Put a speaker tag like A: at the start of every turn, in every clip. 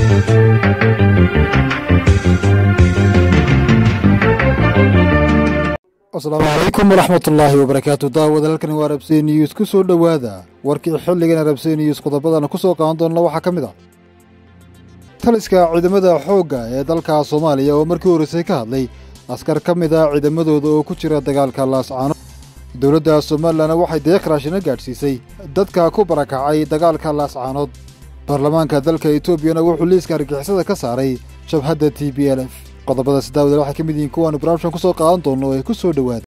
A: asalaamu calaykum waraxmatullaahi wabarakaatu daawada halkani waa rabsey news ku soo dhowaada warkii xilligan rabsey news qodobadana ku soo qaadan doonna waxaa ka mid ah taliska ciidamada xoogga ee dalka soomaaliya oo markii horreysay ka hadlay askar ka mid ah ciidamadooda oo ku jira dagaalka laascaano dowladda somalilanna waxay deeq raashina gaadhsiisay dadka ku barakacay dagaalka laascaanood baarlamaanka dalka etoobiyana wuxuu liiska argixisada ka saaray jabhadda t b l f qodobadaasi daawada waxay ka mid yihiin kuwaanu barnaamijkan ku soo qaadan doonno ee ku soo dhowaada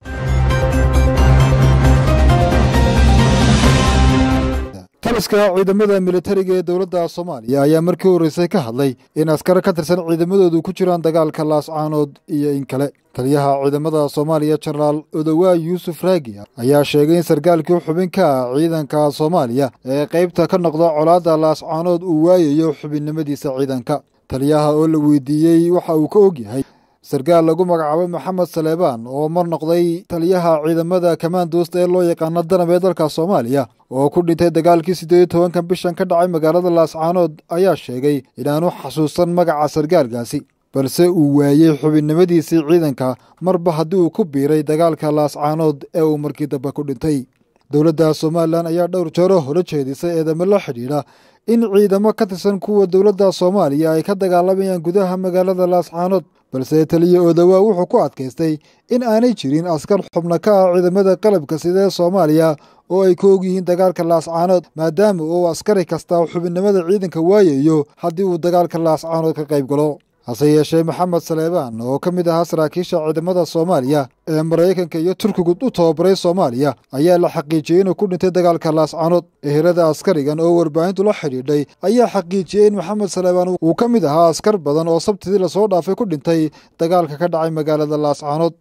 A: taliska ciidamada militariga ee dowladda soomaaliya ayaa markii horreysay ka hadlay in askar ka tirsan ciidamadoodu ku jiraan dagaalka laascaanood iyo in kale taliyaha ciidamada soomaaliya jenaraal odowaa yuusuf raagi ayaa sheegay in sarkaalkii xubin ka ah ciidanka soomaaliya ee qaybta ka noqda colaadda laascaanood uu waayayo xubinnimadiisa ciidanka taliyaha oo la weydiiyey waxa uu ka og yahay sarkaal lagu magacaabay maxamed saleebaan oo mar noqday taliyaha ciidamada kamaandoosta ee loo yaqaano danab ee dalka soomaaliya oo ku dhintay dagaalkii siddeed iyo tobankan bishan ka dhacay magaalada laascaanood ayaa sheegay inaanu xasuusan magaca sarkaalkaasi balse uu waayey xubinnimadiisii ciidanka marba haddii uu ku biiray dagaalka laascaanood ee uu markii dambe ku dhintay dowladda somalilan ayaa dhowr jeero hore jeedisay eedamo la xidhiidha in ciidamo ka tirsan kuwa dowladda soomaaliya ay ka dagaalamayaan gudaha magaalada laascaanood balse taliya oodawaa wuxuu ku adkaystay in aanay jirin askar xubno ka ah ciidamada qalabka sida ee soomaaliya oo ay ka og yihiin dagaalka laascaanood maadaama uu askari kasta xubinnimada ciidanka waayayo haddii uu dagaalka laascaanood ka qayb galo hase yeeshee maxamed saleebaan oo ka mid ahaa saraakiisha ciidamada soomaaliya ee maraykanka iyo turkigu u tababaray soomaaliya ayaa la xaqiijiyey inuu ku dhintay dagaalka laascaanood ehelada askarigan oo warbaahintu la xidhiidhay ayaa xaqiijiyey in maxamed saleebaan uu ka mid ahaa askar badan oo sabtidii lasoo dhaafay ku dhintay dagaalka ka dhacay magaalada laascaanood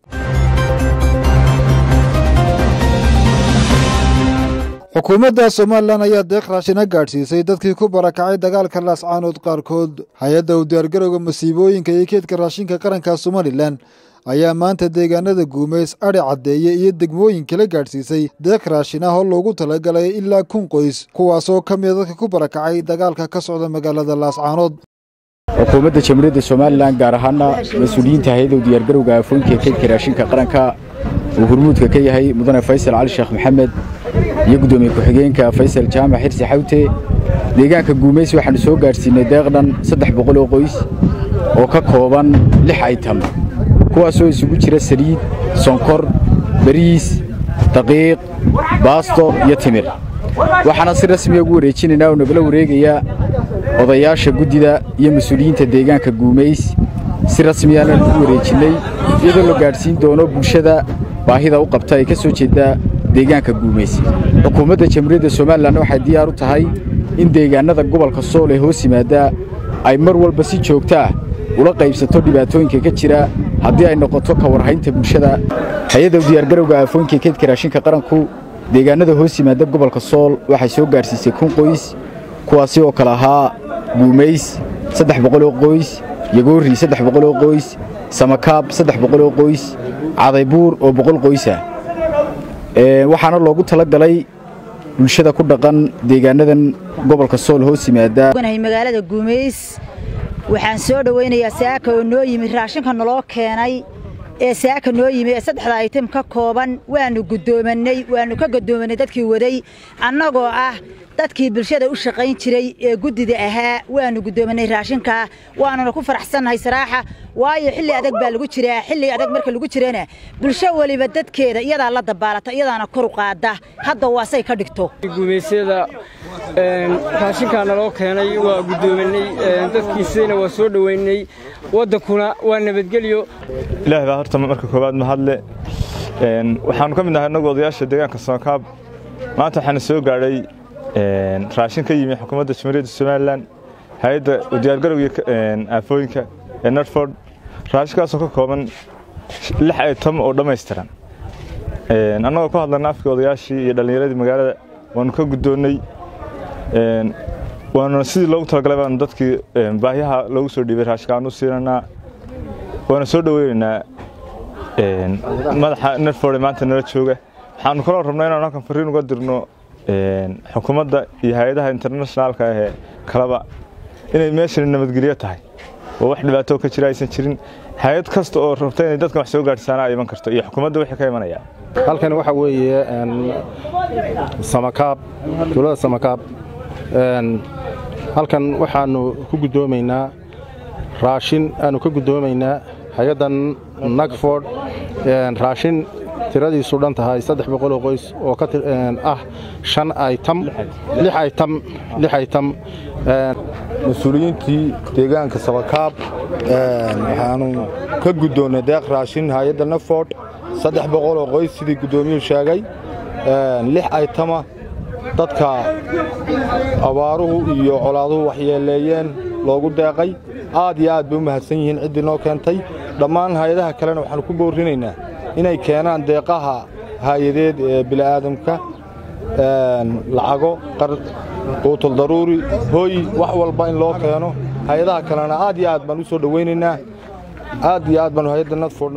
A: xukuumadda somalilan ayaa deeq raashina gaadhsiisay dadkii ku barakacay dagaalka laascaanood qaarkood hay-adda u diyaargarowga masiibooyinka iyo keedka raashinka qaranka somalilan ayaa maanta deegaanada guumeys adhi caddeeye iyo degmooyin kala gaadhsiisay deeq raashin ah oo loogu talagalay ilaa kun qoys kuwaasoo ka mida dadka ku barakacay dagaalka ka socda magaalada laascaanood
B: xukuumadda jamhuuriyadda somalilan gaar ahaana mas-uuliyiinta hay-adda u diyaargarowga aafooyinka ee keedka raashinka qaranka uu hurmuudka ka yahay mudane faysal cali sheekh maxamed iyo guddoomiye ku-xigeenka faysal jaamac xirsi xawte deegaanka guumeys waxaannu soo gaadhsiinay deeqdhan saddex boqol oo qoys oo ka kooban lix aytam kuwaasoo isugu jira saliid sonkor bariis daqiiq baasto iyo timir waxaana si rasmiya ugu wareejinaynaa oo nagala wareegayaa odayaasha guddida iyo mas-uuliyiinta deegaanka guumeys si rasmiyaana lagu wareejinnay iyadoo la gaadhsiin doono bulshada baahida u qabta ee ka soo jeedda deegaanka guumeys xukuumadda jamhuuriyadda somalilan waxay diyaar u tahay in deegaannada gobolka sool ee hoos yimaaddaa ay mar walba si joogto ah ula qaybsato dhibaatooyinka ka jira haddii ay noqoto ka warhaynta bulshada hay-adda u diyaargarowga aafooyinka keedka raashinka qaranku deegaannada hoos yimaadda gobolka sool waxay soo gaadhsiisay kun qoys kuwaasi oo kale ahaa guumays saddex boqoloo qoys yagoorri saddex boqoloo qoys samakaab saddex boqoloo qoys cadaybuur oo boqol qoysah waxaana loogu talagalay bulshada ku dhaqan deegaanadan gobolka sool hoos yimaada
C: magaalada guumays waxaan soo dhowaynayaa saaka oo noo yimi raashinka naloo keenay ee saaka noo yimi ee saddexda aytim ka kooban waannu guddoomanay waannu ka guddoomanay dadkii waday annagoo ah dadkii bulshada u shaqayn jiray ee guddida ahaa waannu guddoomanay raashinkaa waanuna ku faraxsannahay saraaxa waayo xilli adag baa lagu jiraa xilli adag marka lagu jirana bulsho weliba dadkeeda iyadaa la dabaalata iyadaana kor u qaada hadda waasay ka dhigto
D: guumaysyada raashinkaa naloo keenay waa guddoomanay dadkiisayna waa soo dhoweynay waddankuna waa nabadgelyo
E: ilaah baa horta marka koowaad mahadle waxaannu ka mid nahay innagu odayaasha deegaanka soonkaab maanta waxaana soo gaadhay raashin ka yimi xukuumadda jamhuuriyadda somalilan hay-adda diyaargarowga aafooyinka ee nortford raashinkaasoo ka kooban lix aytam oo dhammaystiran annagoo ku hadlana afkii odayaashii iyo dhallinyaradii magaalada waannu ka guddoonnay waanuna sidii loogu talagalay baanu dadkii baahyaha loogu soo dhiibay raashinka aanu siinaynaa waana soo dhoweynaynaa madaxa nortford ee maanta nala jooga waxaanu kaloo rabnaa inaanu halkan fariin uga dirno xukuumadda iyo hay-adaha internationaalka ahee kalaba inay meeshani nabadgelyo tahay oo wax dhibaato ka jira aysan jirin hay-ad kasta oo rabta inay dadkan wax soo gaadhsaana ay iman karto iyo xukuumadda wixii ka imanaya
F: halkan waxa weeye samakaab tuulada samakaab halkan waxaanu ku guddoomaynaa raashin aanu ka guddoomaynaa hay-addan nagford raashin tiradiisu dhan tahay saddex boqoloo qoys oo ka ah shan aytam lix aytam lix aytam
G: mas-uuliyiintii deegaanka sabakaab waxaanu ka guddoonnay deeq raashin hay-adda nagford saddex boqoloo qoys sidii guddoomiyuhu sheegay lix aytama dadka abaaruhu iyo colaaduhu waxyeeleeyeen loogu deeqay aad iyo aad bay u mahadsan yihiin ciddii noo keentay dhammaan hay-adaha kalena waxaanu ku boorrinaynaa inay keenaan deeqaha haayadeed ee bili'aadamka lacago quutul daruuri hooy wax walba in loo keeno hay-adaha kalena aad iyo aad baan u soo dhowaynaynaa aad iyo aad baanu hay-adda nadford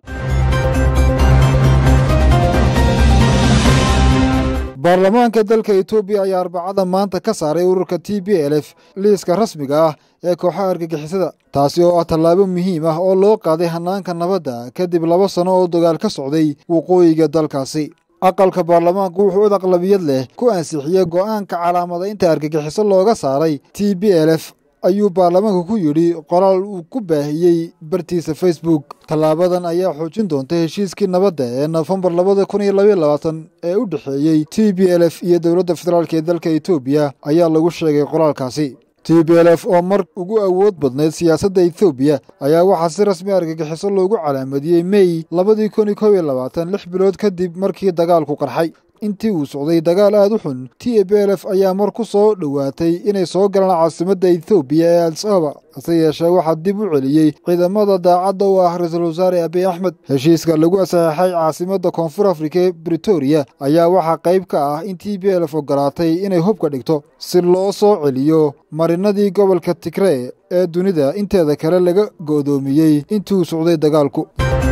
A: baarlamaanka dalka etoobiya ayaa arbacada maanta ka saaray ururka t b l f liiska rasmiga ah ee kooxaha argagixisada taasi oo ah tallaabo muhiim ah oo loo qaaday hannaanka nabadda kadib laba sanno oo dagaal ka socday waqooyiga dalkaasi aqalka baarlamaanku wuxuu ud aqlabiyad leh ku ansixiyey go'aanka calaamadaynta argagixiso looga saaray t b l f ayuu baarlamaanku ku yidhi qoraal uu ku baahiyey bartiisa facebook tallaabadan ayaa xoojin doonta heshiiskii nabadda ee nofembar labada kun iyo labaiyo labaatan ee u dhexeeyey t b l f iyo dowladda federaalk ee dalka etoobiya ayaa lagu sheegay qoraalkaasi t b l f oo mar ugu awood badnayd siyaasadda etoobiya ayaa waxaa si rasmi argagixiso loogu calaamadiyey mey labadii kun iyo kob iyo labaatan lix bilood kadib markii dagaalku qarxay intii uu socday dagaal aad u xun t b l f ayaa mar ku soo dhowaatay inay soo galaan caasimadda etoobiya ee adisababa hase yeeshee waxaa dib u celiyey ciidamada daacadda u ah ra-iisul wasaare abiy axmed heshiiska lagu saxeexay caasimadda koonfur afrika ee britoria ayaa waxaa qayb ka ah in t b l f ogolaatay inay hubka dhigto si loo soo celiyo marinadii gobolka tigree ee dunida inteeda kale laga go'doomiyey intii uu socday dagaalku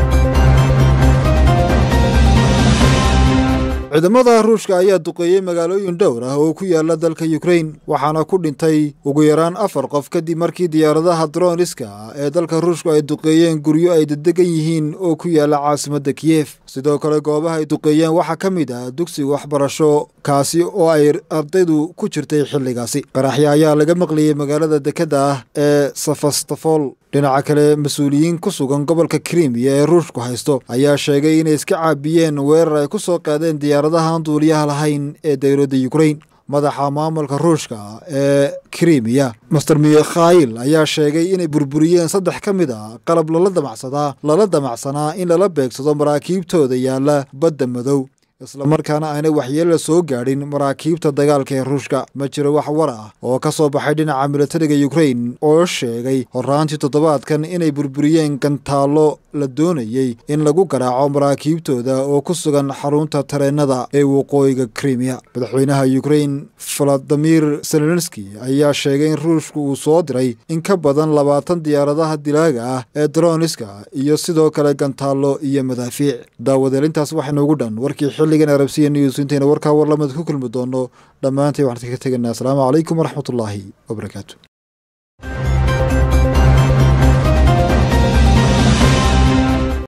A: ciidamada ruushka ayaa duqeeyey magaalooyin dhowr ah oo ku yaala dalka yukrain waxaana ku dhintay ugu yaraan afar qof kadib markii diyaaradaha droniska ee dalka ruushku ay duqeeyeen guryo ay dedegan yihiin oo ku yaala caasimadda kiyef sidoo kale goobaha ay duqeeyeen waxaa ka mid ah dugsiga waxbarasho kaasi oo ay ardaydu ku jirtay xilligaasi qaraxya ayaa laga maqlayey magaalada dekedda ah ee safastafol dhinaca kale mas-uuliyiin ku sugan gobolka krimiya ee ruushku haysto ayaa sheegay inay iska caabiyeen weerar ay ku soo qaadeen diyaaradahan duuliyaha lahayn ee dowladda yukrain madaxa maamulka ruushka ee krimiya master mikhail ayaa sheegay inay burburiyeen saddex ka mid a qalab lala damacsadaa lala damacsanaa in lala beegsado maraakiibtooda yaalla badda madow islamarkaana aanay waxyeella soo gaadhin maraakiibta dagaalka ee ruushka ma jiro wax war ah oo ka soo baxay dhinaca militariga yukrain oo sheegay horraantii toddobaadkan inay burburiyeen gantaallo la doonayey in lagu garaaco maraakiibtooda oo ku sugan xarunta tareennada ee waqooyiga krimiya madaxweynaha yukrain valadimir zelenski ayaa sheegay in ruushku uu soo diray in ka badan labaatan diyaaradaha dilaaga ah ee droniska iyo sidoo kale gantaallo iyo madaafiic daawadeelintaas waxaynuugu dhan warkii xilligan arabsiya news intayna warkaa warlamid ku kulmi doono dhammaantay waxaan ka tegaynaa asalaamu calaykum waraxmatullaahi wabarakaatu